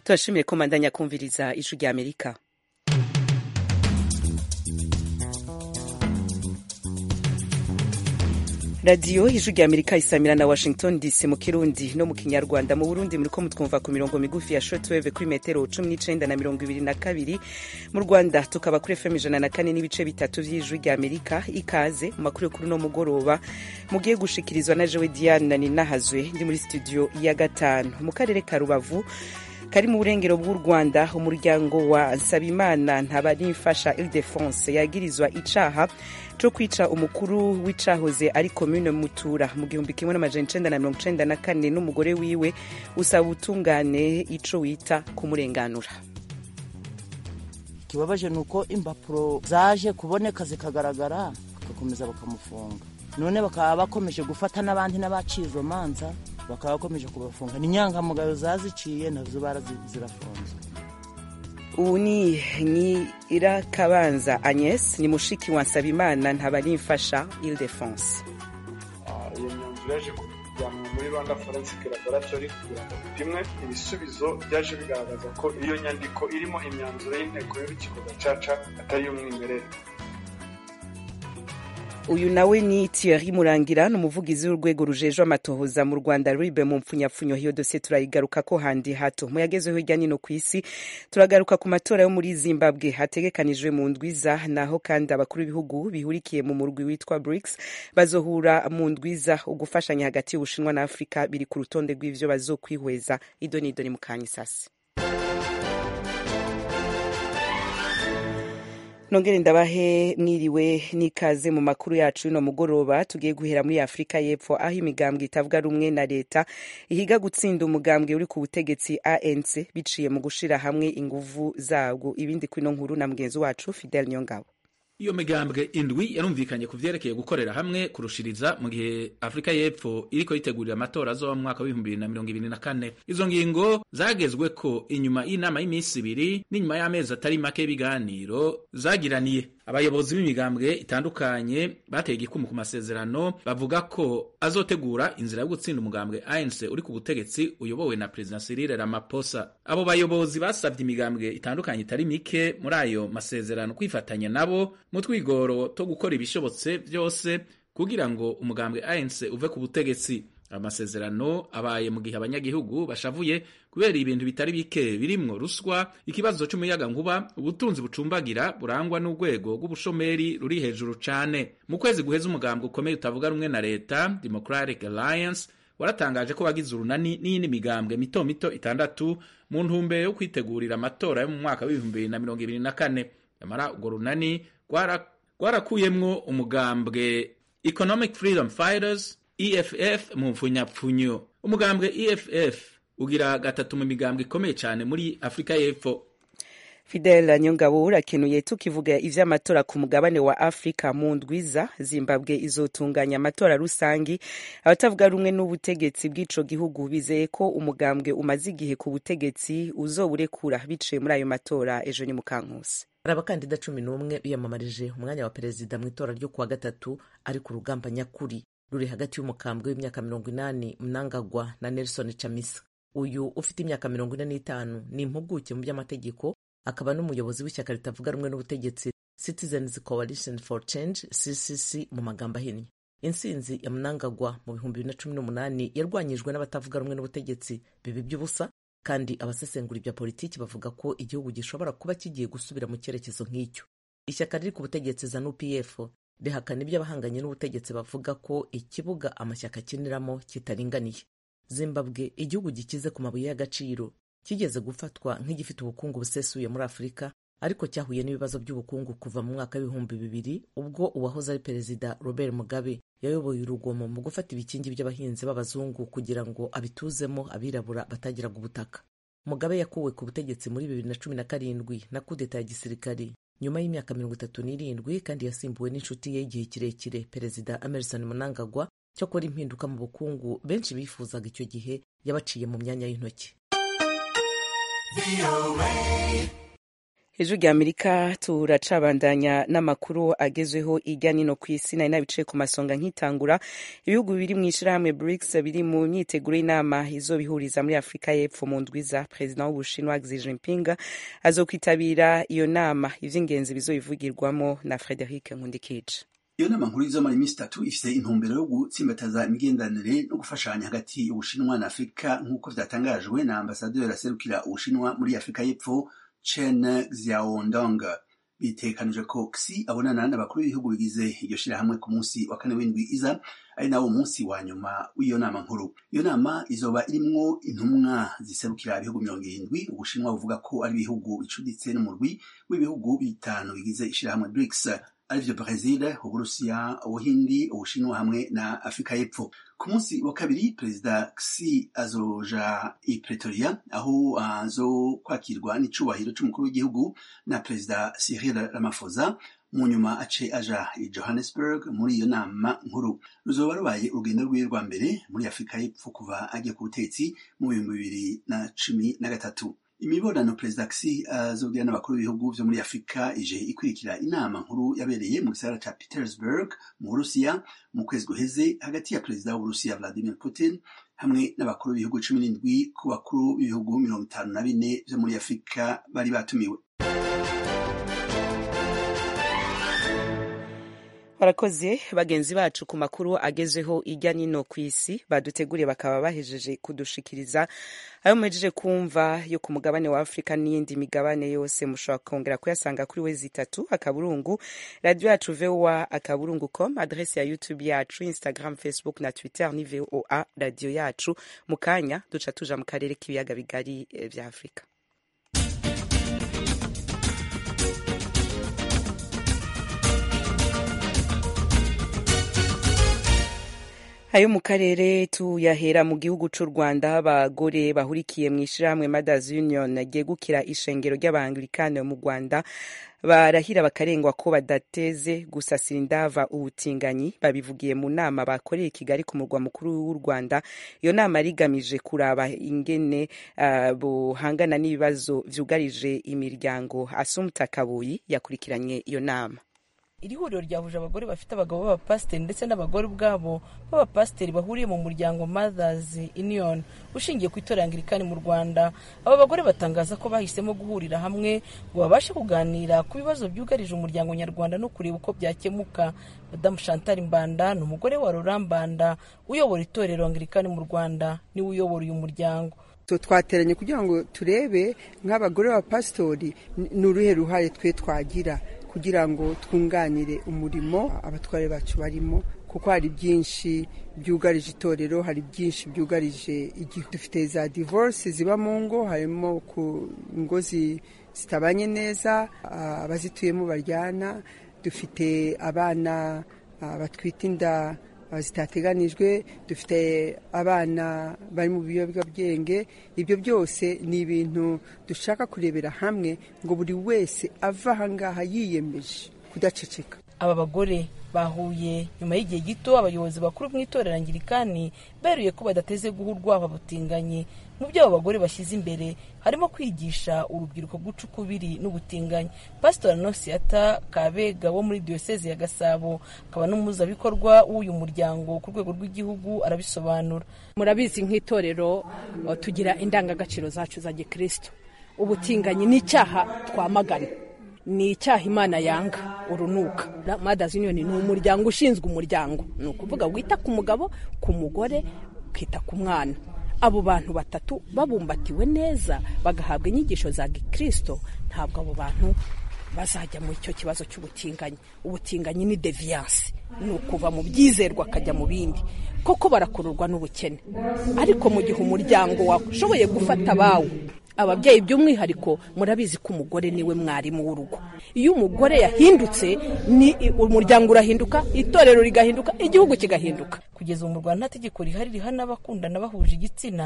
turashimiye ko mandanya kumviriza ijwi rya amerika radiyo ijwi rya amerika isamira na washington dc mu kirundi no mu kinyarwanda mu burundi muriko mutwumva ku mirongo migufi ya shortwave kuri metero cumi n'icenda na mirongo ibiri na kabiri mu rwanda tukaba kuri fm ijana na kane n'ibice bitatu vy'ijwi rya amerika ikaze mu makuru yo kuri uno mugoroba mugiye gushikirizwa na jewe diane ninahazwe ndi muri studio ya gatanu mu karere ka rubavu kari mu burengero bw'u rwanda umuryango wa nsabimana ntabarimfasha ildefonse yagirizwa icaha co kwica umukuru w'icahoze ari komune mutura mu gihumbi kimwe n'amajana icenda na mirongo icenda na kane n'umugore wiwe usaba ubutungane ico wita kumurenganura ikibabaje ni uko impapuro zaje kuboneka zikagaragara bagakomeza bakamufunga none bakaba bakomeje gufata n'abandi n'abaciye izo manza bakaba bakomeje kubafunga ni inyangamugayo zaziciye nazo zirafunzwe ubu ni nyirakabanza agnes ni mushiki wa nsabimana ntabarimfasha ildefonse iyo myanzuro yaje kujyanwa muri rwanda forensic laboratory kugira ngo bipimwe ibisubizo byaje bigaragaza ko iyo nyandiko irimo imyanzuro y'inteko y'urukiko gacaca atari iy'umwimerere uyu nawe ni Thierry Murangira ni umuvugizi w'urwego rujejwe amatohoza mu Rwanda ribe mu mpfunyapfunyo hiyo dosiye turayigaruka ko handi hato mu yagezeho hirya nino ku isi turagaruka ku matora yo muri Zimbabwe hategekanijwe mu ndwiza naho kandi abakuru b'ibihugu bihurikiye mu murwi witwa BRICS bazohura mu ndwiza ugufashanya hagati y'Ubushinwa na Afurika biri ku rutonde rw'ivyo bazokwihweza idoni idoni mu kanyisasi nongere ndabahe mwiriwe n'ikaze mu makuru yacu y'uno mugoroba tugiye guhera muri afurika y'epfo aho imigambwe itavuga rumwe na leta ihiga gutsinda umugambwe uri ku butegetsi anc biciye mu gushira hamwe inguvu zabwo ibindi kwino nkuru na mugenzi wacu fidel nyongabo iyo migambwe indwi yarumvikanye ku vyerekeye gukorera hamwe kurushiriza mu gihe afurika y'epfo iriko yitegurira amatora azoba mu mwaka w'ibihumbi bibiri na mirongo ibiri na kane izo ngingo zagezweko inyuma y'inama y'iminsi ibiri n'inyuma y'amezi atari make y'ibiganiro zagiraniye abayobozi b'imigambwe itandukanye bateye igikumu ku masezerano bavuga ko azotegura inzira yo gutsinda umugambwe ANC uri ku butegetsi uyobowe na President Cyril Ramaphosa abo bayobozi basabye imigambwe itandukanye itari mike muri ayo masezerano kwifatanya nabo mu twigoro two gukora ibishobotse byose kugira ngo umugambwe ANC uve ku butegetsi amasezerano abaye mu gihe abanyagihugu bashavuye kubera ibintu bitari bike birimwo ruswa ikibazo c'umuyaga nkuba ubutunzi bucumbagira burangwa n'urwego rw'ubushomeri ruri hejuru cane mu kwezi guheza umugambwe ukomeye utavuga rumwe na leta Democratic Alliance waratangaje ko bagize urunani n'iyindi migambwe mito mito itandatu mu ntumbero yo kwitegurira amatora yo mu mwaka w'ibihumbi bibiri na mirongo ibiri na kane nyamara urwo runani rwarakuyemwo umugambwe Economic Freedom Fighters EFF mu mfunyapfunyo umugambwe EFF ugira gatatu mu migambwe ikomeye cyane muri Afrika y'Epfo Fidel Nyongabo urakenuye tukivuga ivy'amatora ku mugabane wa Afrika mu ndwiza Zimbabwe izotunganya amatora rusangi abatavuga rumwe n'ubutegetsi bw'ico gihugu bizeye ko umugambwe umaze igihe ku butegetsi uzoburekura biciye muri ayo matora ejo ni mukankusi hari abakandida cumi n'umwe biyamamarije umwanya wa perezida mu itora ryo kuwa gatatu ari ku rugamba nyakuri ruri hagati y'umukambwe w'imyaka mirongo inani Mnangagwa na Nelson Chamisa uyu ufite imyaka mirongo ine n'itanu ni impuguke mu by'amategeko akaba n'umuyobozi w'ishyaka ritavuga rumwe n'ubutegetsi Citizens Coalition for Change CCC mu magambo ahinnye intsinzi ya Mnangagwa mu bihumbi bibiri na cumi n'umunani yarwanyijwe n'abatavuga rumwe n'ubutegetsi bibi by'ubusa kandi abasesengura ibya politiki bavuga ko igihugu gishobora kuba kigiye gusubira mu cyerekezo nk'icyo ishyaka riri ku butegetsi ZANU PF rihakana ibyo abahanganye n'ubutegetsi bavuga ko ikibuga amashyaka akiniramo kitaringaniye zimbabwe igihugu gikize ku mabuye y'agaciro kigeze gufatwa nk'igifite ubukungu busesuye muri afurika ariko cyahuye n'ibibazo by'ubukungu kuva mu mwaka w'ibihumbi bibiri ubwo uwahoze ari perezida robert mugabe yayoboye urugomo mu gufata ibikingi by'abahinzi b'abazungu kugira ngo abituzemo abirabura batagiraga ubutaka mugabe yakuwe ku butegetsi muri bibiri na cumi na karindwi na kudeta ya gisirikari nyuma y'imyaka mirongo itatu n'irindwi kandi yasimbuwe n'inshuti ye y'igihe kirekire perezida emerson mnangagwa cyakora impinduka mu bukungu benshi bifuzaga icyo gihe yabaciye mu myanya y'intoki ejo rya amerika turacabandanya n'amakuru agezweho irya nino ku isi nari nabicaye ku masonga nkitangura ibihugu biri mu ishyirahamwe brics biri mu myiteguro y'inama izobihuriza muri afurika y'epfo mu ndwiza perezida w'ubushinwa xi jinping azokwitabira iyo nama ivy'ingenzi bizoyivugirwamo na frederic nkundikije iyo nama nkuru izomara iminsi itatu ifise intumbero yo gutsimbataza imigenderanire no gufashanya hagati y'ubushinwa na afurika nk'uko vyatangajwe na ambasaderi aserukira ubushinwa muri afurika y'epfo chen xiaodong bitekanije ko xi abonana n'abakuru b'ibihugu bigize iryo shirahamwe ku munsi wa kane w'indwi iza ari nawo munsi wa nyuma w'iyo nama nkuru iyo nama izoba irimwo intumwa ziserukira ibihugu mirongo irindwi ubushinwa buvuga ko ari ibihugu bicuditse n'umurwi w'ibihugu bitanu bigize ishirahamwe brics arivyo Brazil, Uburusiya, Ubuhindi, Ubushinwa hamwe na Afrika y'Epfo. Ku munsi wa kabiri Perezida Xi azoja i Pretoria aho azokwakirwa n'icubahiro c'umukuru w'igihugu na Perezida Cyril Ramaphosa mu nyuma ace aja i Johannesburg muri iyo nama nkuru ruzoba rubaye urugendo rwiwe rwa mbere muri Afrika y'Epfo kuva agiye ku butetsi mu bihumbi bibiri na cumi na gatatu imibonano perezida Xi azogira n'abakuru b'ibihugu vyo muri afurika ije ikurikira inama nkuru yabereye mu gisagara ca petersburg mu burusiya mu kwezi guheze hagati ya perezida w'uburusiya vladimir putin hamwe n'abakuru b'ibihugu cumi n'indwi ku bakuru b'ibihugu mirongo itanu na bine vyo muri afurika bari batumiwe barakoze bagenzi bacu ku makuru agezweho irya nino ku isi baduteguriye bakaba bahejeje kudushikiriza ayo muhejeje kumva yo ku mugabane wa afurika n'iyindi migabane yose mushobora kongera kuyasanga kuri wezi itatu akaburungu radiyo yacu voa akaburungu com adrese ya youtube yacu instagram facebook na twitter ni voa radiyo yacu mu kanya duca tuja mu karere k'ibiyaga bigari vya afurika ayo mu karere tuyahera mu gihugu c'u rwanda abagore bahurikiye mu ishirahamwe mothers union ryegukira ishengero ry'abangilikani mu rwanda barahira bakarengwa ko badateze gusasira indava ubutinganyi babivugiye mu nama bakoreye i kigali ku murwa mukuru w'u rwanda iyo nama rigamije kuraba ingene uh, buhangana n'ibibazo vyugarije imiryango asumta kabuyi yakurikiranye iyo nama iri huriro ryahuje abagore bafite abagabo b'abapasiteri ndetse n'abagore ubwabo b'abapasiteri bahuriye mu muryango mothers union ushingiye ku itorero angirikani mu rwanda aba bagore batangaza ko bahisemo guhurira hamwe ngo babashe kuganira ku bibazo byugarije umuryango nyarwanda no kureba uko byakemuka madamu chantal mbanda ni umugore wa rora mbanda uyobora itorero angirikani mu rwanda niwe uyobora uyu muryango twateranye kugira ngo turebe nk'abagore b'abapasitori ni uruhe ruhare twe twagira kugira ngo twunganire umurimo abatware bacu barimo kuko hari byinshi byugarije itorero hari byinshi byugarije igihugu dufite za divorce ziba mu ngo harimo ku ngo zitabanye neza abazituyemo baryana dufite abana batwite inda zitateganijwe dufite abana bari mu biyobyabwenge ibyo byose ni ibintu dushaka kurebera hamwe ngo buri wese ava ahangaha yiyemeje kudaceceka aba bagore bahuye nyuma y'igihe gito abayobozi bakuru mu itorero angirikani beruye ko badateze guha urwabo butinganyi mu byo abo bagore bashyize imbere harimo kwigisha urubyiruko guca ukubiri n'ubutinganyi pasitori anosiyata kabega wo muri diyoseze ya gasabo akaba n'umuhuzabikorwa w'uyu muryango ku rwego rw'igihugu arabisobanura murabizi nk'itorero tugira indangagaciro zacu za gikristo ubutinganyi ni icyaha twamagana ni icyaha imana yanga urunuka madazi yuniyoni ni umuryango ushinzwe umuryango ni ukuvuga wita ku mugabo ku mugore ukita ku mwana abo bantu batatu babumbatiwe neza bagahabwa inyigisho za gikirisito ntabwo abo bantu bazajya mu icyo kibazo cy'ubutinganyi ubutinganyi ni deviyanse ni ukuva mu byizerwa akajya mu bindi koko barakururwa n'ubukene ariko mu gihe umuryango washoboye gufata abawe ababyeyi by'umwihariko murabizi ko umugore niwe mwarimu w'urugo iyo umugore yahindutse ni umuryango urahinduka itorero rigahinduka igihugu kigahinduka kugeza ubu mu rwanda nta tegeko rihari rihana abakundana bahuje igitsina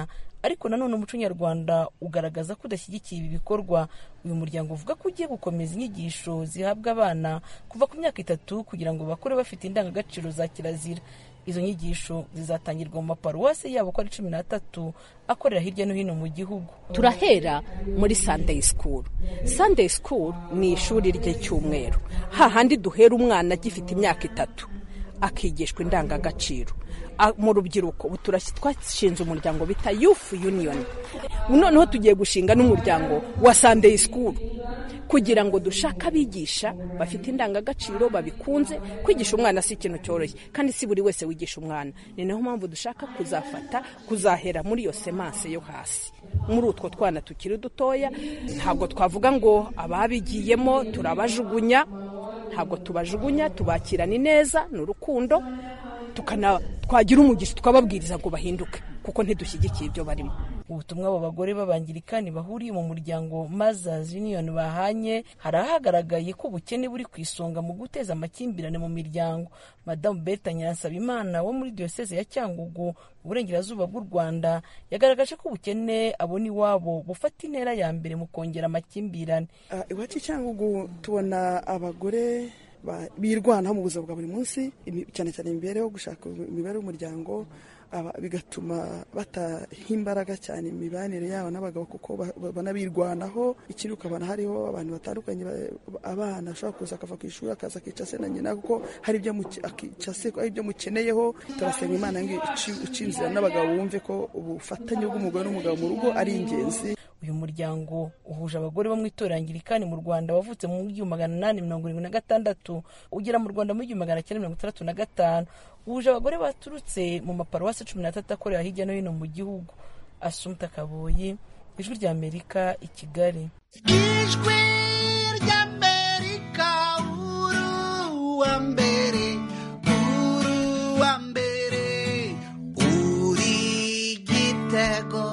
ariko nanone umuco nyarwanda ugaragaza ko udashyigikiye ibi bikorwa uyu muryango uvuga ko ugiye gukomeza inyigisho zihabwa abana kuva ku myaka itatu kugira ngo bakure bafite indangagaciro za kirazira izo nyigisho zizatangirwa mu maparuwasi yabo ko ari cumi n'atatu akorera hirya no hino mu gihugu turahera muri sunday school sunday school ni ishuri ry'icyumweru hahandi duhera umwana agifite imyaka itatu akigishwa indangagaciro mu rubyiruko ubu twashinze umuryango bita youth union noneho tugiye gushinga n'umuryango wa sunday school kugira ngo dushake abigisha bafite indangagaciro babikunze kwigisha umwana si ikintu cyoroshye kandi si buri wese wigisha umwana ni nayo mpamvu dushaka kuzafata kuzahera muri iyo semanse yo hasi muri utwo twana tukiri dutoya ntabwo twavuga ngo ababigiyemo turabajugunya ntabwo tubajugunya tubakirana neza ni urukundo twagira umugisha tukababwiriza ngo bahinduke kuko ntidushyigikiye ibyo barimo ubutumwa abo bagore b'abangirikani bahuriye mu muryango Mothers Union bahanye hari ahagaragaye ko ubukene buri ku isonga mu guteza amakimbirane mu miryango madamu Berta Nyiransabimana wo muri diyoseze ya Cyangugu mu burengerazuba bw'u Rwanda yagaragaje ko ubukene abona iwabo bufata intera ya mbere mu kongera amakimbirane iwacu Cyangugu tubona abagore birwanaho mu buzima bwa buri munsi cyane cyane imibereho gushaka imibereho y'umuryango bigatuma bataha imbaraga cyane imibanire yabo n'abagabo kuko banabirwanaho ikindi ukabona hariho abantu batandukanye abana ashobora kuza akava ku ishuri akaza akica se na nyina kuko hari ibyo hari ibyo mukeneyeho turasenga imana ngo ica inzira n'abagabo bumve ko ubufatanye bw'umugore n'umugabo mu rugo ari ingenzi uyu muryango uhuje abagore bo mu itorero angirikani mu rwanda wavutse mu gihumbi magana inani mirongo irindwi na gatandatu ugera mu rwanda mu gihumbi magana cyenda mirongo itandatu na gatanu uhuje abagore baturutse mu maparuwasi cumi n'atatu akorera hirya no hino mu gihugu asumta kaboyi ijwi ry'amerika i kigali ijwi ry'amerika uruwa mbere uruwa mbere uri gitego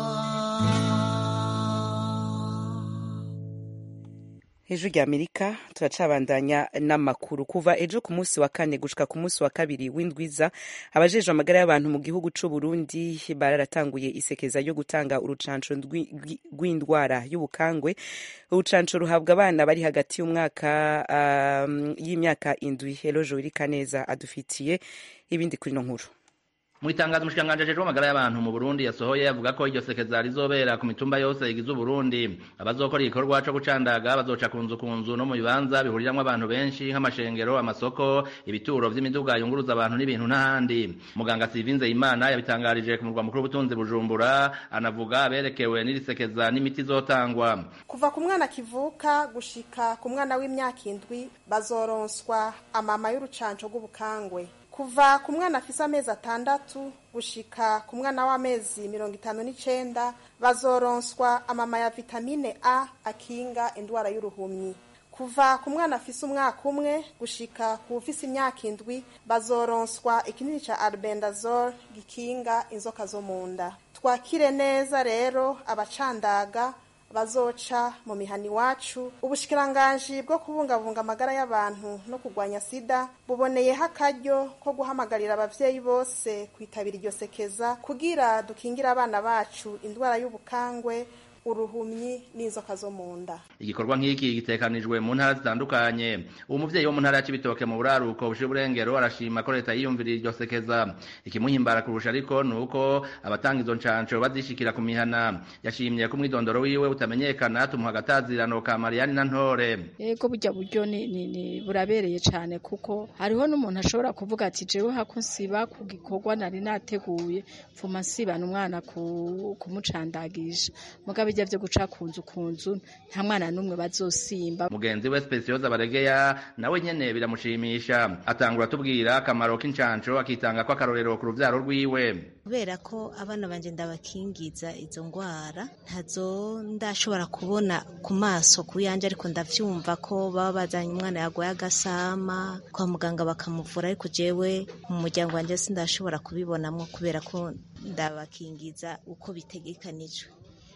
ejo rya amerika turacabandanya n'amakuru kuva ejo ku munsi wa kane gushika ku munsi wa kabiri w'indwiza abajejwe amagara y'abantu mu gihugu c'u Burundi bararatanguye isekeza ryo gutanga urucanco rw'indwara y'ubukangwe urucanco ruhabwa abana bari hagati y'umwaka um, y'imyaka indwi elojo irika neza adufitiye ibindi kuri no nkuru mu itangazo umushikiranganji ajejwe amagara y'abantu mu Burundi yasohoye avuga ko iryo sekeza rizobera ku mitumba yose igize Uburundi abazokora igikorwa co gucandaga bazoca ku nzu ku nzu no mu bibanza bihuriramwo abantu benshi nk'amashengero amasoko ibituro vy'imiduga yunguruza abantu n'ibintu n'ahandi muganga Sivinze Imana yabitangarije ku murwa mukuru w'ubutunzi Bujumbura anavuga aberekewe n'iri sekeza n'imiti izotangwa kuva ku mwana kivuka gushika ku mwana w'imyaka indwi bazoronswa amama y'urucanco rw'ubukangwe kuva ku mwana afise amezi atandatu gushika ku mwana w'amezi mirongo itanu n'icenda bazoronswa amama ya vitamine a akinga indwara y'uruhumyi kuva ku mwana afise umwaka umwe gushika ku ufise imyaka indwi bazoronswa ikinini ca albendazole gikinga inzoka zo mu nda twakire neza rero abacandaga bazoca mu mihani iwacu ubushikiranganji bwo kubungabunga amagara y'abantu no kurwanya sida buboneyeho akaryo ko guhamagarira abavyeyi bose kwitabira iryo sekeza kugira dukingire abana bacu indwara y'ubukangwe uruhumyi n'inzoka zo mu nda igikorwa nk'iki gitekanijwe mu ntara zitandukanye uwo muvyeyi wo mu ntara ya Cibitoke mu buraruko bushira uburengero arashima ko leta yiyumviriye iryo sekeza ikimuhimbara kurusha ariko ni uko abatanga izo ncanco bazishikira ku mihana yashimye ko umwidondoro wiwe utamenyekana tumuha agatazirano ka Mariani na Ntore yego burya buryo ni, ni, ni burabereye cane kuko hariho n'umuntu ashobora kuvuga ati jewe hako nsiba ku gikorwa nari nateguye mfuma nsibana umwana kumucandagisha mugabe bijya byo guca kunzu kunzu nta mwana n'umwe bazosimba mugenzi we Specioza Baregeya nawe nyene biramushimisha atangura tubwira akamaro k'incanco akitanga ko akarorero ku ruvyaro rwiwe kubera ko abana banje ndabakingiza izo ngwara ntazo ndashobora kubona ku maso ku yanje ariko ndavyumva ko baba bazanye umwana yagoye agasama kwa muganga bakamuvura ariko jewe mu muryango wanje sindashobora kubibonamwo kubera ko ndabakingiza uko bitegekanijwe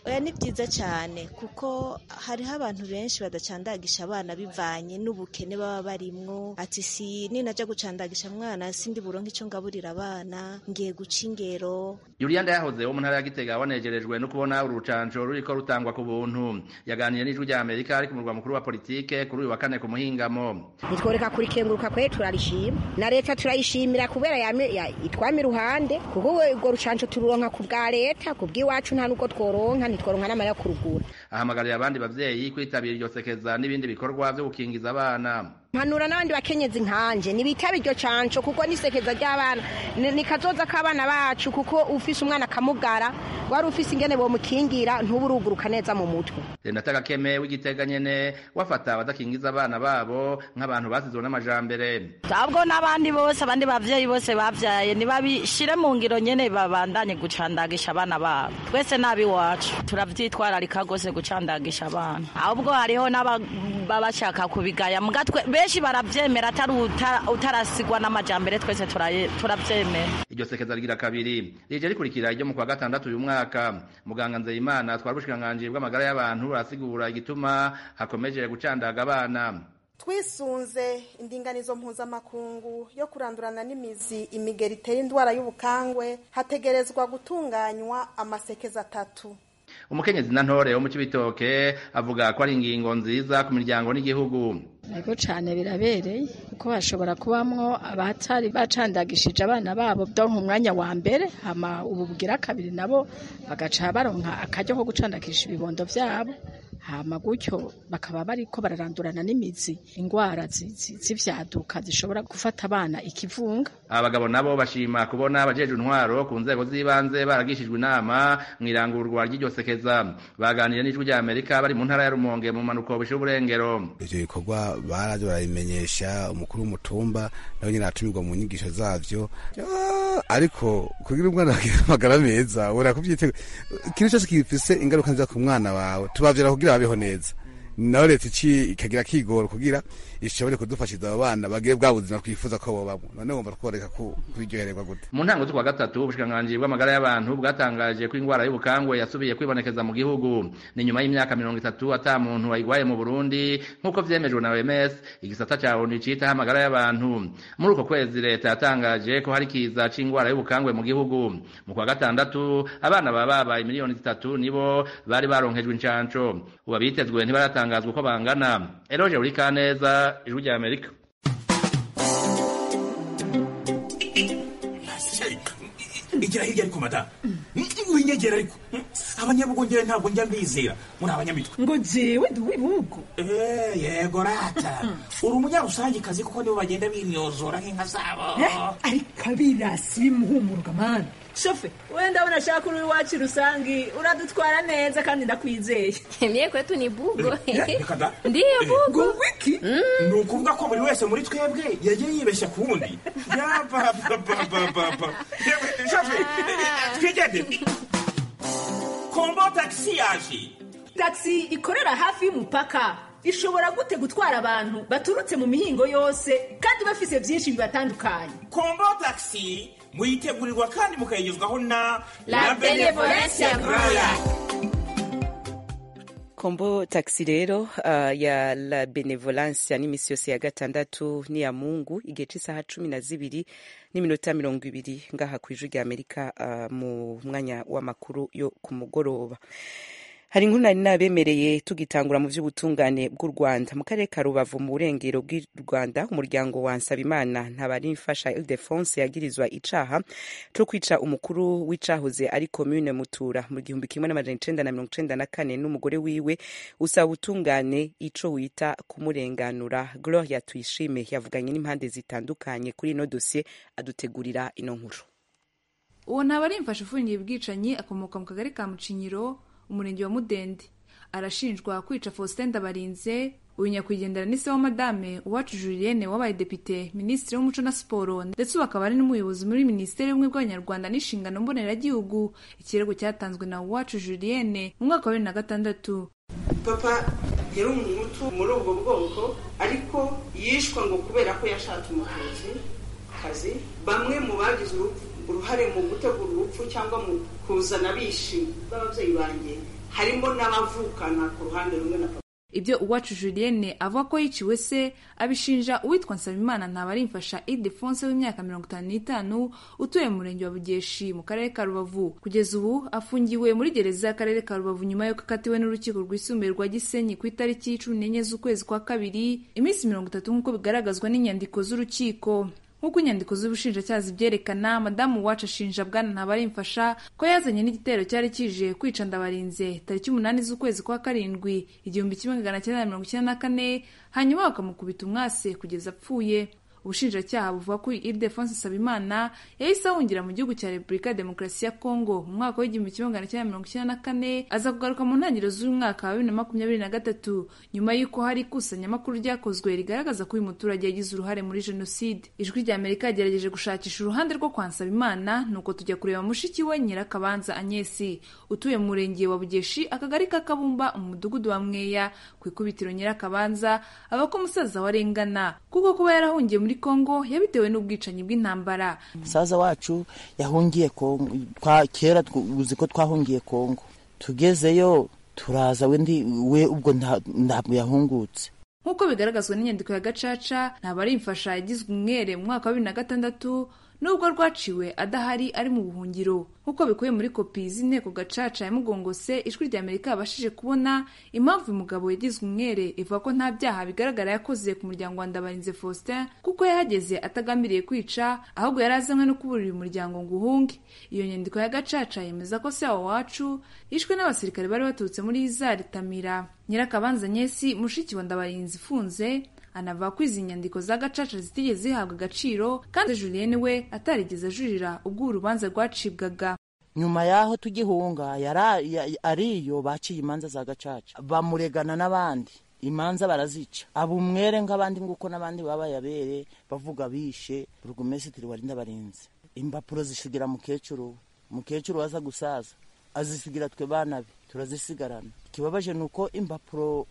oya ni byiza cyane kuko hariho abantu benshi badacandagisha abana bivanye n'ubukene baba barimwo ati si ninajya gucandagisha mwana sindi buronke icyo ngaburira abana ngiye guca ingero Juliana yahoze wo mu ntara ya Gitega wanejerejwe no kubona urucanco ruriko rutangwa ku buntu yaganiriye n'ijwi rya Amerika ari ku murwa mukuru wa politike kuri uyu wa kane ku muhingamo nitworeka kurikenguruka kwe turarishima na leta turayishimira kubera yame- ya- itwama iruhande kuko we urwo rucanco tururonka ku bwa leta ku bw'iwacu nta n'ubwo tworonka ntitworonka n'amara yo kurugura ahamagarira abandi bavyeyi kwitabira iryo sekeza n'ibindi bikorwa vyo gukingiza abana mpanura n'abandi bakenyezi nkanje nibitaba iryo canco kuko nisekeza ry'abana ni ni kazoza k'abana bacu kuko ufise umwana akamugara wari ufise ingene bomukingira ntuburuguruka neza mu mutwe Renata Gakeme w'Igitega nyene wafata abadakingiza abana babo nk'abantu basizwe n'amajambere ahubwo n'abandi bose abandi bavyeyi bose bavyaye nibabishire mu ngiro nyene babandanye gucandagisha abana babo twese n'abiwacu turavyitwararika gose gucandagisha abana ahubwo hariho n'ababa bashaka kubigaya muga twe- benshi baravyemera atari uta- utarasigwa n'amajambere twese turaye- turavyemera iryo sekeza rigira kabiri rije rikurikira iryo mu kwa gatandatu uyu mwaka muganga Nzeyimana twari ubushikiranganji bw'amagara y'abantu arasigura igituma hakomeje gucandaga abana twisunze indinganizo mpuzamakungu yo kurandurana n'imizi imigeri itera indwara y'ubukangwe hategerezwa gutunganywa amasekeza atatu umukenyezi na ntore wo mu Cibitoke avuga ko ari ingingo nziza ku miryango n'igihugu Ego cane birabereye kuko bashobora kubamwo abatari bacandagishije abana babo donka umwanya wa mbere hama ubu bugira kabiri nabo bagaca baronka akaryo ko gucandagisha ibibondo vyabo hama gutyo bakaba bariko bararandurana n'imizi ingwara zi- zi- z'ivyaduka zishobora gufata abana ikivunga abagabo nabo bashima kubona abajejwe intwaro ku nzego z'ibanze baragishijwe inama mu irangurwa ry'iryo sekeza baganiriye n'ijwi rya Amerika bari mu ntara ya Rumonge mu manuko bushe uburengero ivyo bikorwa baraje barabimenyesha umukuru w'umutumba nawe nyene aratumirwa mu nyigisho zavyo Ah, ariko kugira umwana agire amagara meza ura kuvyitega ikintu cyose gifise ingaruka nziza ku mwana wawe tubavyara kugira babeho neza nawe leta iki ikagira kigoro kugira ishobore kudufashiza abo bana bagire bwa buzima twifuza ko bobamwo none wumva tworeka ku- kubiryohererwa gute mu ntango z'ukwa gatatu ubushikiranganji bw'amagara y'abantu bwatangaje ko ingwara y'ubukangwe yasubiye kwibonekeza mu gihugu ni nyuma y'imyaka mirongo itatu ata muntu wayigwaye mu burundi nk'uko vyemejwe na oms igisata ca onu citaho amagara y'abantu muri uko kwezi leta yatangaje ko hari kiza c'ingwara y'ubukangwe mu gihugu mu kwa gatandatu abana baba babaye miliyoni zitatu nibo bari baronkejwe incanco ubu abitezwe ntibaratangazwa uko bangana eroje uri kaneza ijwi rya amerika igira hirya ariko mada winyegera ariko abanyabugongera ntabwo njya mbizera muri abanyamitwe ngo jewe ndi uw'ibihugu Eh, yego rata uri umunyarusangikazi kuko nibo bagenda binyozora nk'inka zabo ariko abirasi bimuhumuruka mani shofe wenda abona ashaka uri iwacu rusangi uradutwara neza kandi ndakwizeye Mie kwetu ni bugo. Eh, reka da. Ndiyo bugo. wiki ni ukuvuga ko buri wese muri twebwe yagiye yibeshya ku wundi yabababababa shafe twigende kombo tagisi yaje taxi ikorera hafi y'umupaka ishobora gute gutwara abantu baturutse mu mihingo yose kandi bafise byinshi bibatandukanye kombo tagisi muyitegurirwa kandi mukayigezwaho na La Benevolencia Royal. kombo taxi rero uh, ya la benevolencia n'imisi yose ya gatandatu ni ya mungu igihe c'isaha cumi na zibiri n'iminota mirongo ibiri ngaha kw'ijwi rya amerika uh, mu mwanya w'amakuru yo ku mugoroba hari inkuru nari nabemereye tugitangura mu by'ubutungane bw'u rwanda mu karere ka rubavu mu burengero bw'u rwanda umuryango wa nsabimana ntabarimfasha ildefonse yagirizwa icaha cyo kwica umukuru w'icahoze ari komune mutura mu gihumbi kimwe n'amajana icenda na mirongo icenda na kane n'umugore wiwe usaba ubutungane ico wita kumurenganura gloria tuyishime yavuganye n'impande zitandukanye kuri ino dosiye adutegurira ino nkuru uwo ntaba ari imfasha ufungiye ubwicanyi akomoka mu kagari ka mucinyiro umurenge wa mudende arashinjwa kwica faustin ndabarinze uyu nyakwigendera ni se wa madame uwacu julienne wabaye depite minisitiri w'umuco na siporo ndetse ubu akaba ari n'umuyobozi muri minisiteri y'ubumwe bw'abanyarwanda n'inshingano mboneragihugu ikirego cyatanzwe na uwacu julienne mu mwaka wa bibiri na gatandatu papa yari umuhutu muri ubwo bwoko ariko yishwa ngo kubera ko yashatse umuvuzi kazi bamwe mu bagize urupfu- uruhare mu gutegura urupfu cyangwa mu kuzana abishi b'ababyeyi banjye harimo n'abavukana ku ruhande rumwe na papa ibyo uwacu julienne avuga ko yiciwe se abishinja uwitwa nsabimana ntabarimfasha idefonse w'imyaka mirongo itanu n'itanu utuye mu murenge wa bugeshi mu karere ka rubavu kugeza ubu afungiwe muri gereza y'akarere ka rubavu nyuma y'uko akatiwe n'urukiko rwisumbuye rwa gisenyi ku itariki cumi n'enye z'ukwezi kwa kabiri iminsi mirongo itatu nk'uko bigaragazwa n'inyandiko z'urukiko nk'uko inyandiko z'ubushinjacyaha zibyerekana madamu wacu ashinja bwana ntabarimfasha ko yazanye n'igitero cyari kije kwica ndabarinze tariki umunani z'ukwezi kwa karindwi igihumbi kimwe magana cyenda na mirongo icyenda na kane hanyuma bakamukubita umwase kugeza apfuye ubushinjacyaha buvuga ko ildefonse nsabimana yahise ahungira mu gihugu cya repubulika ya demokarasi ya kongo mu mwaka w'igihumbi kimwe magana cyenda mirongo icyenda na kane aza kugaruka mu ntangiriro z'uyu mwaka wa bibiri na makumyabiri na gatatu nyuma y'uko hari ikusanyamakuru ryakozwe rigaragaza ko uyu muturage yagize uruhare muri jenoside ijwi rya amerika yagerageje gushakisha uruhande rwo kwa nsabimana nuko tujya kureba mushiki we nyirakabanza anyesi utuye mu murenge wa bugeshi akagari ka kabumba mu mudugudu wa mweya ku ikubitiro nyirakabanza aba ko umusaza we arengana kuko kuba yarahungiye muri kongo yabitewe n'ubwicanyi bw'intambara musaza wacu yahungiye kongo kera uzi ko twahungiye kongo tugezeyo turaza we ubwo ntabwo yahungutse nk'uko bigaragazwa n'inyandiko ya gacaca ntabarimfasha yagizwe umwere mu mwaka wa bibiri na gatandatu nubwo rwaciwe adahari ari mu buhungiro nk'uko bikubiye muri kopi z'inteko gacaca ya mugongose ijwi rya amerika yabashije kubona impamvu uyu mugabo yagizwe umwere ivuga ko nta byaha bigaragara yakoze ku muryango wa ndabarinze faustin kuko yahageze atagambiriye kwica ahubwo yari azanywe no kuburira uyu muryango ngo uhunge iyo nyandiko ya gacaca yemeza ko se wacu yishwe n'abasirikare bari baturutse muri izari tamira nyirakabanza nyesi mushiki wa ndabarinzi ifunze anavuga ko izi nyandiko za gacaca zitigeze zihabwa agaciro kandi julienne we atarigeze ajurira ubwo urubanza rwacibwaga nyuma y'aho tugihunga ariyo baciye imanza za gacaca bamuregana n'abandi imanza barazica aba umwere nk'abandi nguko n'abandi babaye abere bavuga bishe burugumesitiri warinda barinze impapuro zisigira mukecuru mukecuru waza gusaza azisigira twe bana be turazisigarana ikibabaje ni uko impapuro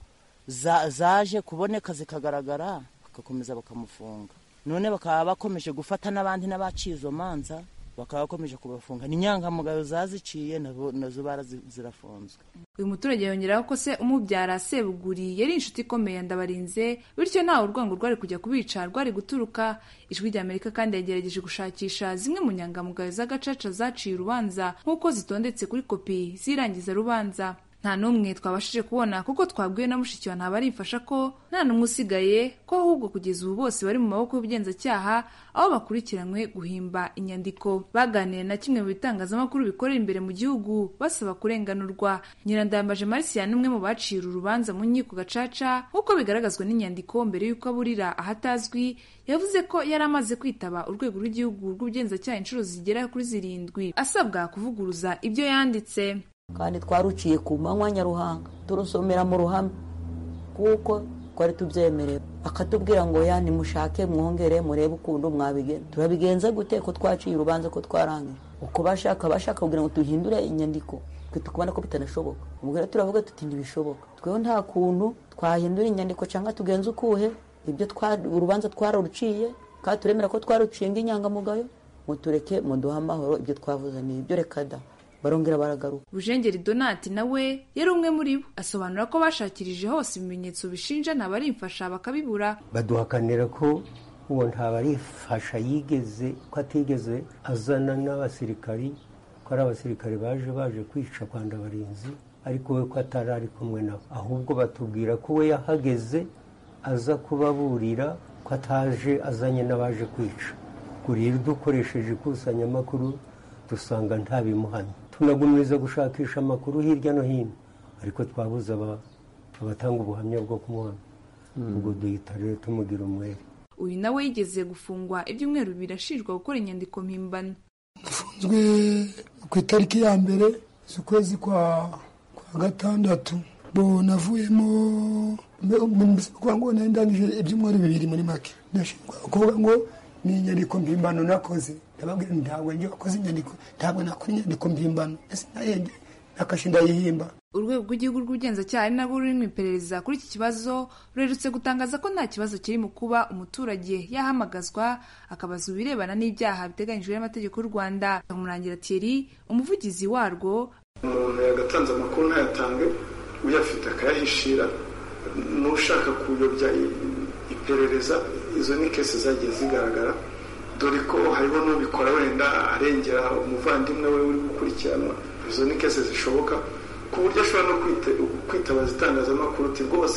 zaje kuboneka zikagaragara bagakomeza bakamufunga none bakaba bakomeje gufata n'abandi n'abaciye izo manza bakaba bakomeje kubafunga ni inyangamugayo zaziciye nazo zirafunzwe uyu muturage yongeraho ko se umubyara sebuguri yari inshuti ikomeye ndabarinze bityo ntawe urwango rwari kujya kubica rwari guturuka ijwi rya amerika kandi yagerageje gushakisha zimwe mu nyangamugayo z'agacaca zaciye urubanza nk'uko zitondetse kuri kopi z'irangiza rubanza nta n'umwe twabashije kubona kuko twabwiwe na mushiki wa ntabarimfasha ko nta n'umwe usigaye ko ahubwo kugeza ubu bose bari mu maboko y'ubugenzacyaha aho bakurikiranywe guhimba inyandiko baganiriye na kimwe mu bitangazamakuru bikorera imbere mu gihugu basaba kurenganurwa nyirandambaje marisiya n'umwe mu baciye uru rubanza mu nkiko gacaca nk'uko bigaragazwa n'inyandiko mbere y'uko aburira ahatazwi yavuze ko yari amaze kwitaba urwego rw'igihugu rw'ubugenzacyaha inshuro zigera kuri zirindwi asabwa kuvuguruza ibyo yanditse kandi twaruciye ku manywa nyaruhanga turusomera mu ruhame kuko twari tubyemerewe akatubwira ngo ya nimushake mwongere murebe ukuntu mwabigenza turabigenza gute ko twaciye urubanza ko twarangiye uko bashaka bashaka kugira ngo duhindure inyandiko twe tukubona ko bitanashoboka ubwo rero turavuga tuti ntibishoboka tweho nta kuntu twahindura inyandiko cyangwa tugenza ukuhe ibyo urubanza twararuciye kandi turemera ko twaruciye nk'inyangamugayo mutureke muduhe amahoro ibyo twavuze ni ibyo reka da barongera baragaruka bujengeri donati nawe yari umwe muri bo asobanura ko bashakirije hose ibimenyetso bishinja ntabarimfasha bakabibura baduhakanira ko uwo ntabarifasha yigeze ko atigeze azana n'abasirikari ko ari abasirikari baje baje kwica kwa ndabarinzi ariko we ko atari ari kumwe nabo ahubwo batubwira ko we yahageze aza kubaburira ko ataje azanye n'abaje kwica rero dukoresheje ikusanyamakuru dusanga ntabimuhamye tunagumiriza gushakisha amakuru hirya no hino ariko twabuze abatanga ubuhamya bwo kumuhamya ubwo duhita rero tumugira umwere uyu nawe yigeze gufungwa ibyumweru bibiri ashinjwa gukora inyandiko mpimbano afunzwe ku itariki ya mbere z'ukwezi kwa gatandatu bo navuyemo kuvuga ngo nari ndangije ibyumweru bibiri muri make ndashinjwa kuvuga ngo ni inyandiko mpimbano nakoze ndababwira ntabwo njye wakoze inyandiko ntabwo nakora inyandiko mpimbano ese nayenge nakashe ndayihimba urwego rw'igihugu rw'ubugenzacyaha ari narwo ruri mu iperereza kuri iki kibazo rurerutse gutangaza ko nta kibazo kiri mu kuba umuturage yahamagazwa akabaza ibirebana n'ibyaha biteganyijwe n'amategeko y'u rwanda murangira thierry umuvugizi warwo umuntu yagatanze amakuru ntayatange uyafite akayahishira n'ushaka kuyobya iperereza izo ni kese zagiye zigaragara dore ko hariho n'ubikora wenda arengera umuvandimwe we uri gukurikiranwa izo ni kese zishoboka ku buryo ashobora no kwitabaza itangazamakuru uti rwose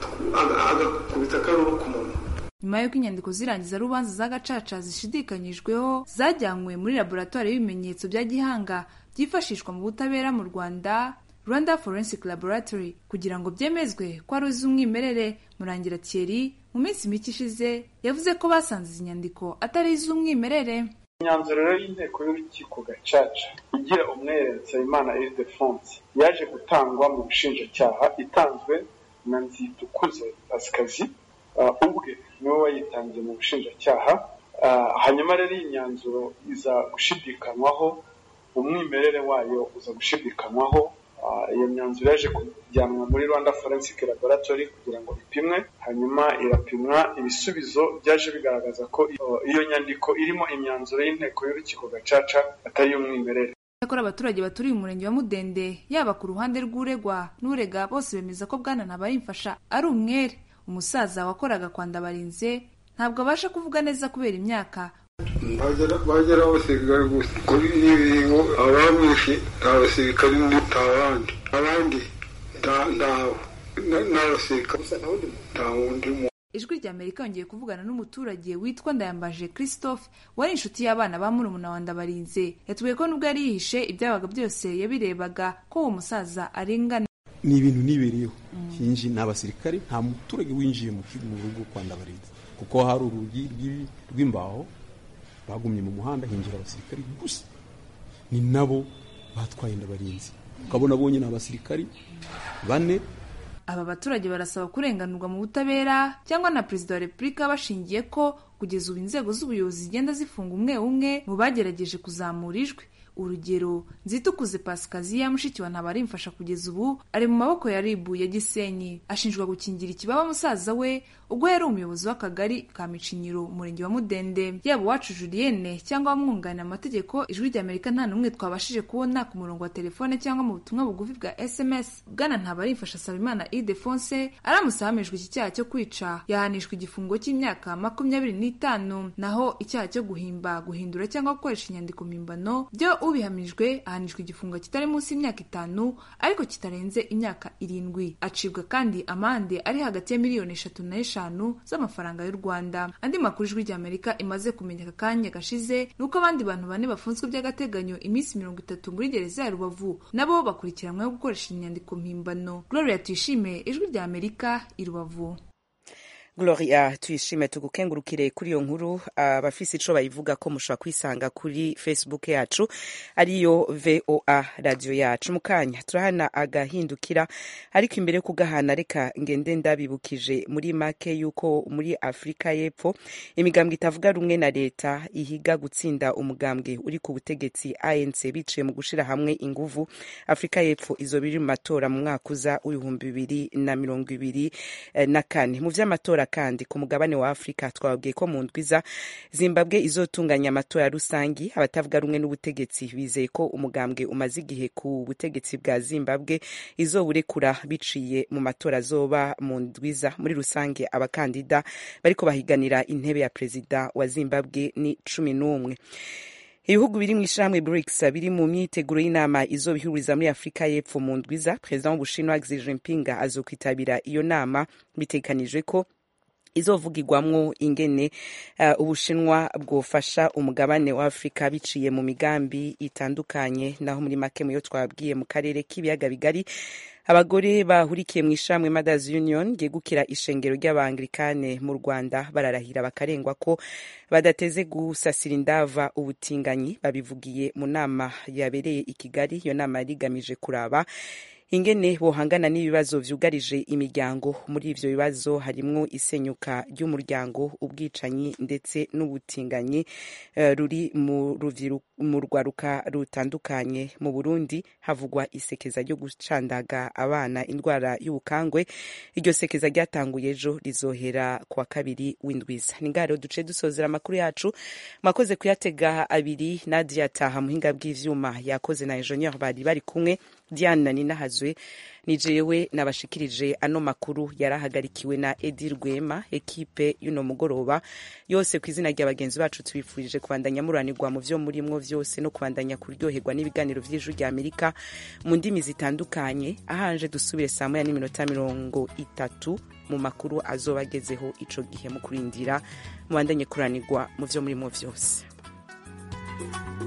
agakubita akaruru ku munwa nyuma y'uko inyandiko z'irangiza rubanza za gacaca zishidikanyijweho zajyanywe muri laboratwari y'ibimenyetso bya gihanga byifashishwa mu butabera mu rwanda rwanda forensic laboratory kugira ngo byemezwe ko ari iz'umwimerere murangira thierry mu minsi mike ishize yavuze ko basanze izi nyandiko atari iz'umwimerere imyanzuro rero y'inteko y'urukiko gacaca igira umwere nsabimana ildefonse yaje gutangwa mu bushinjacyaha itanzwe na nzitukuze pasikazi ubwe niwe wayitangiye mu bushinjacyaha hanyuma rero iyi myanzuro iza gushidikanywaho umwimerere wayo uza gushidikanywaho iyo myanzuro yaje kujyanwa muri rwanda forensic laboratory kugira ngo ipimwe hanyuma irapimwa ibisubizo byaje bigaragaza ko iyo nyandiko irimo imyanzuro y'inteko y'urukiko gacaca atari iy'umwimerere Icyakora abaturage baturiye umurenge wa Mudende yaba ku ruhande rw'uregwa n'urega bose bemeza ko bwana Ntabarimfasha ari umwere umusaza wakoraga kwa Ndabarinze ntabwo abasha kuvuga neza kubera imyaka bagera abasirikare gusa kuri n'ibingo abamwishe nta basirikare nta bandi abandi ntawe n'abasirikare nta wundi muntu ijwi rya amerika yongeye kuvugana n'umuturage witwa ndayambaje christophe wari inshuti y'abana ba murumuna wa ndabarinze yatubwiye ko nubwo yari yihishe ibyabaga byose yabirebaga ko uwo musaza arengana ni ibintu nibereyeho hinji ni abasirikare nta muturage winjiye mu rugo kwa ndabarinze kuko hari urugi rw'imbaho bagumye mu muhanda hinjira abasirikari gusa ni nabo batwaye ndabarinzi ukabona bonye ni abasirikari bane aba baturage barasaba kurenganurwa mu butabera cyangwa na perezida wa repubulika bashingiye ko kugeza ubu inzego z'ubuyobozi zigenda zifunga umwe umwe mu bagerageje kuzamura ijwi urugero nzitukuze pasikaziya mushiki wa ntabarimfasha kugeza ubu ari mu maboko ya ribu ya gisenyi ashinjwa gukingira ikibaba musaza we ubwo yari umuyobozi w'akagari ka micinyiro umurenge wa mudende yaba uwacu julienne cyangwa abamwunganira amategeko ijwi rya amerika nta n'umwe twabashije kubona ku murongo wa telefone cyangwa mu butumwa bugufi bwa sms bwana ntabarimfasha asaba imana idefonse aramutse ahamijwe iki cyaha cyo kwica yahanishwa igifungo cy'imyaka makumyabiri n'itanu naho icyaha cyo guhimba guhindura cyangwa gukoresha inyandiko mpimbano byo ubihamijwe ahanishwa igifungo kitari munsi y'imyaka itanu ariko kitarenze imyaka irindwi acibwa kandi amande ari hagati ya miliyoni eshatu n'eshanu z'amafaranga y'u rwanda andi makuru ijwi ry'amerika imaze kumenya aka kanya gashize ni uko abandi bantu bane bafunzwe by'agateganyo iminsi mirongo itatu muri gereza ya rubavu nabo bakurikiranyweho gukoresha inyandiko mpimbano gloria tuyishime ijwi ry'amerika i rubavu gloria tuyishime tugukengurukire kuri iyo nkuru abafise ico bayivuga ko mushobora kwisanga kuri facebook yacu ariyo voa radio yacu mu kanya turahana agahindukira ariko imbere yo kugahana reka ngende ndabibukije muri make yuko muri afurika y'epfo imigambwe itavuga rumwe na leta ihiga gutsinda umugambwe uri ku butegetsi anc biciye mu gushira hamwe inguvu afurika y'epfo izo biri mu matora mu mwaka uza w'ibihumbi bibiri na mirongo ibiri na kane mu vy'amatora kandi ku mugabane wa afurika twababwiye ko mu ndwiza zimbabwe izotunganya amatora rusangi abatavuga rumwe n'ubutegetsi bizeye ko umugambwe umaze igihe ku butegetsi bwa zimbabwe izowurekura biciye mu matora azoba mu ndwiza muri rusange abakandida bariko bahiganira intebe ya perezida wa zimbabwe ni cumi n'umwe ibihugu biri mu ishyirahamwe brics biri mu myiteguro y'inama izobihuriza muri afurika y'epfo mu ndwiza perezida w'ubushinwa xi jinping azokwitabira iyo nama bitegekanijwe ko izovugirwamwo ingene uh, ubushinwa bwofasha umugabane wa afurika biciye mu migambi itandukanye naho muri make muyo twabwiye mu karere k'ibiyaga bigari abagore bahurikiye mu ishamwe mothers union ryegukira ishengero ry'abangilikane mu rwanda bararahira bakarengwa ko badateze gusasira indava ubutinganyi babivugiye mu nama yabereye i kigali iyo nama yari igamije kuraba ingene bohangana n'ibibazo vyugarije imiryango muri ivyo bibazo harimwo isenyuka ry'umuryango ubwicanyi ndetse n'ubutinganyi uh, ruri mu mu rwaruka rutandukanye mu burundi havugwa isekeza ryo gucandaga abana indwara y'ubukangwe iryo sekeza ryatanguye ejo rizohera kuwa kabiri w'indwiza ni ngaho rero duce dusozera amakuru yacu mwakoze kuyatega abiri nadia taha muhinga bw'ivyuma yakoze na enjeniyeri bari bari kumwe diane na nina hazwe ni jewe nabashikirije ano makuru yarahagarikiwe na edi rwema ekipe y'uno mugoroba yose ku izina rya bagenzi bacu tubifurije kubandanya muranirwa mu vyo murimwo vyose no kubandanya kuryoherwa n'ibiganiro vy'ijuru rya amerika mu ndimi zitandukanye ahanje dusubire saa moya n'iminota mirongo itatu mu makuru azoba agezeho ico gihe mu kurindira mubandanye kuranirwa mu vyo murimwo vyose